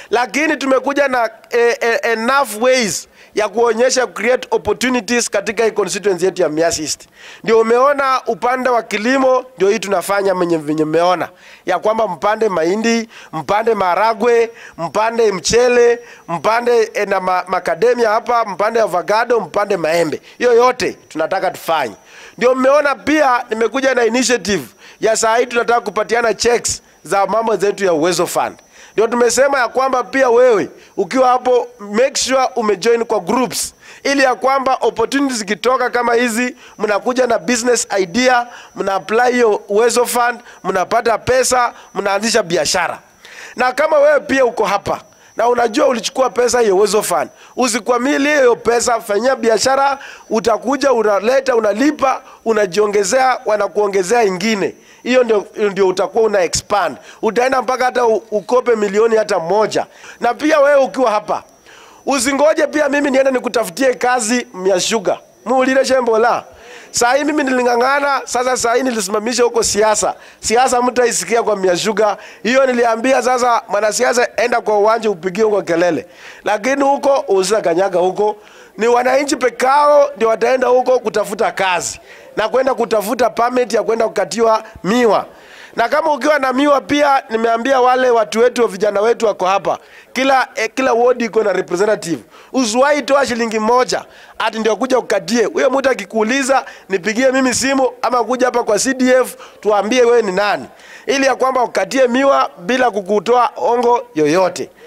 lakini tumekuja na eh, eh, enough ways ya kuonyesha create opportunities katika hii constituency yetu ya Mias East. Ndio umeona upande wa kilimo, ndio hii tunafanya menye venye mmeona ya kwamba mpande mahindi, mpande maragwe, mpande mchele, mpande eh, na ma, makademia hapa, mpande avocado, mpande maembe. Hiyo yote tunataka tufanye. Ndio mmeona pia nimekuja na initiative ya saa hii tunataka kupatiana checks za mambo zetu ya Uwezo Fund. Ndio tumesema ya kwamba pia wewe ukiwa hapo make sure umejoin kwa groups ili ya kwamba opportunities zikitoka kama hizi, mnakuja na business idea, mna apply hiyo Uwezo Fund, mnapata pesa, mnaanzisha biashara. Na kama wewe pia uko hapa na unajua ulichukua pesa hiyo Uwezo Fund, usikwamilie hiyo pesa, fanyia biashara, utakuja unaleta, unalipa, unajiongezea, wanakuongezea ingine hiyo ndio, ndio utakuwa una expand, utaenda mpaka hata u- ukope milioni hata moja. Na pia wewe ukiwa hapa usingoje pia mimi niende nikutafutie kazi Myashuga muulile shembola saa hii mimi niling'ang'ana sasa, saa hii nilisimamisha huko siasa. Siasa mtaisikia kwa Myashuga, hiyo niliambia sasa, mwanasiasa enda kwa uwanja upigie huko kelele, lakini huko usikanyaga huko ni wananchi pekao ndio wataenda huko kutafuta kazi na kwenda kutafuta permit ya kwenda kukatiwa miwa. Na kama ukiwa na miwa pia, nimeambia wale watu wetu, vijana wetu wako hapa, kila eh, kila ward iko na representative. Usiwahi toa shilingi moja ati ndio kuja ukatie. Huyo mtu akikuuliza nipigie mimi simu ama kuja hapa kwa CDF tuambie wewe ni nani, ili ya kwamba ukatie miwa bila kukutoa ongo yoyote.